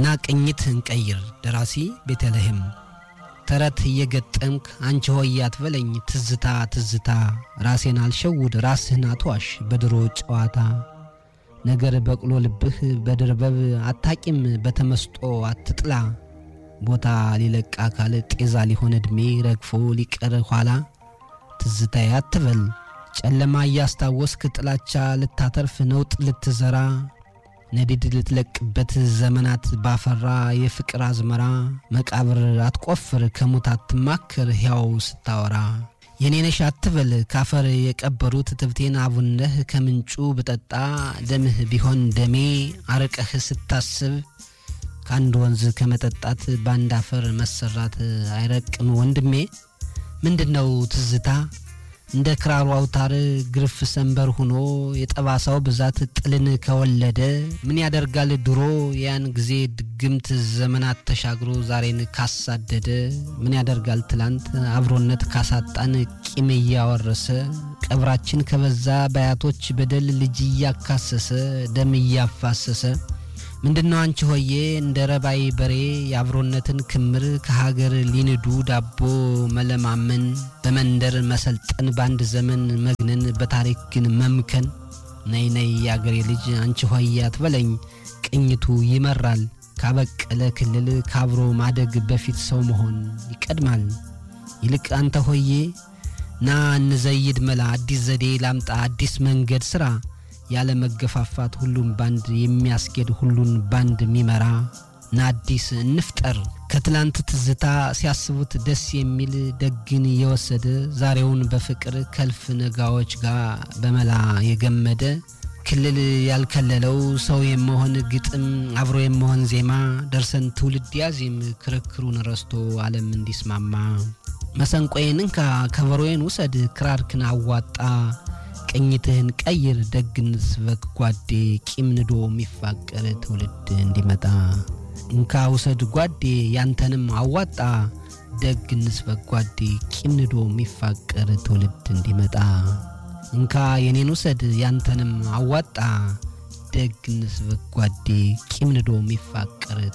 ና ቅኝት እንቀይር ደራሲ ቤተልሔም ተረት እየገጠምክ አንቺ ሆይ አትበለኝ ትዝታ ትዝታ ራሴን አልሸውድ ራስህን አትዋሽ በድሮ ጨዋታ ነገር በቅሎ ልብህ በድርበብ አታቂም በተመስጦ አትጥላ ቦታ ሊለቅ አካል ጤዛ ሊሆን ዕድሜ ረግፎ ሊቀር ኋላ ትዝታዬ አትበል ጨለማ እያስታወስክ ጥላቻ ልታተርፍ ነውጥ ልትዘራ ነዲድ ልትለቅበት ዘመናት ባፈራ የፍቅር አዝመራ መቃብር አትቆፍር ከሙት አትማክር ሕያው ስታወራ የኔነሽ አትበል ካፈር የቀበሩት ትብቴን አቡነህ ከምንጩ ብጠጣ ደምህ ቢሆን ደሜ አርቀህ ስታስብ ከአንድ ወንዝ ከመጠጣት በአንድ አፈር መሰራት አይረቅም ወንድሜ ምንድነው ትዝታ እንደ ክራሩ አውታር ግርፍ ሰንበር ሁኖ የጠባሳው ብዛት ጥልን ከወለደ ምን ያደርጋል ድሮ ያን ጊዜ ድግምት ዘመናት ተሻግሮ ዛሬን ካሳደደ ምን ያደርጋል ትላንት አብሮነት ካሳጣን ቂም እያወረሰ ቀብራችን ከበዛ በአያቶች በደል ልጅ እያካሰሰ ደም እያፋሰሰ ምንድነው አንቺ ሆዬ እንደ ረባይ በሬ የአብሮነትን ክምር ከሀገር ሊንዱ ዳቦ መለማመን በመንደር መሰልጠን በአንድ ዘመን መግነን በታሪክ ግን መምከን ነይ ነይ የአገሬ ልጅ አንቺ ሆዬ አትበለኝ ቅኝቱ ይመራል ካበቀለ ክልል ካብሮ ማደግ በፊት ሰው መሆን ይቀድማል ይልቅ አንተ ሆዬ ና እንዘይድ መላ አዲስ ዘዴ ላምጣ አዲስ መንገድ ስራ ያለ መገፋፋት ሁሉን ባንድ የሚያስኬድ ሁሉን ባንድ የሚመራ ና አዲስ እንፍጠር ከትላንት ትዝታ ሲያስቡት ደስ የሚል ደግን የወሰደ ዛሬውን በፍቅር ከልፍ ነጋዎች ጋር በመላ የገመደ ክልል ያልከለለው ሰው የመሆን ግጥም አብሮ የመሆን ዜማ ደርሰን ትውልድ ያዚም ክርክሩን ረስቶ ዓለም እንዲስማማ መሰንቆዬን እንካ ከበሮዬን ውሰድ ክራርክን አዋጣ ቅኝትህን ቀይር ደግነት ስበክ ጓዴ ቂም ንዶ የሚፋቀር ትውልድ እንዲመጣ እንካ ውሰድ ጓዴ ያንተንም አዋጣ ደግነት ስበክ ጓዴ ቂም ንዶ የሚፋቀር ትውልድ እንዲመጣ እንካ የኔን ውሰድ ያንተንም አዋጣ ደግነት ስበክ ጓዴ ቂም ንዶ የሚፋቀር